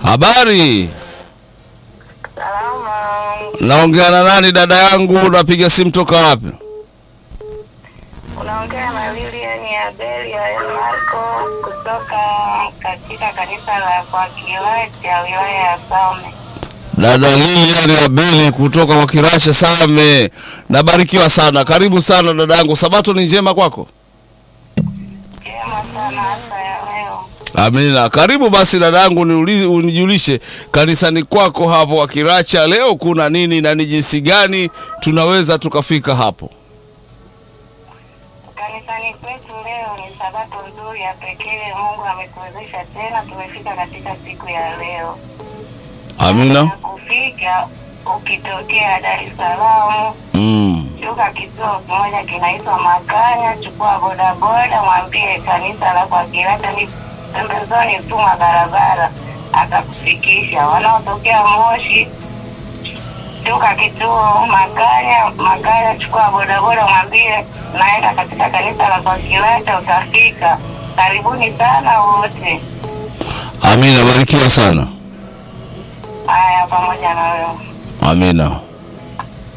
Habari, Salama. naongea na nani dada yangu? Unapiga simu toka wapi? Unaongea na Lilian Abeli ya Marco kutoka katika kanisa la kwa Kiwete ya wilaya ya Same. Dada Lilian Abeli kutoka kwa Kirasha Same, nabarikiwa sana. Karibu sana dada yangu, sabato ni njema kwako? Jema sana hasa ya leo. Amina. Karibu basi dada yangu, niulize unijulishe kanisani kwako hapo wa Kiracha leo kuna nini na ni jinsi gani tunaweza tukafika hapo? Kanisani kwetu leo ni sabato nzuri ya pekee. Mungu ametuwezesha tena, tumefika katika siku ya leo. Amina. Na kufika ukitokea Dar es Salaam Mm. shuka kituo kimoja kinaitwa Makanya, chukua bodaboda, mwambie kanisa la kwa Kirata ni pembezoni tu mwa barabara, atakufikisha. Wanaotokea Moshi, shuka kituo Makanya, Makanya, chukua bodaboda, mwambie naenda katika kanisa la kwa Kirata, utafika. Karibuni sana wote. Amina, barikiwa sana. Haya, pamoja na wewe. Amina.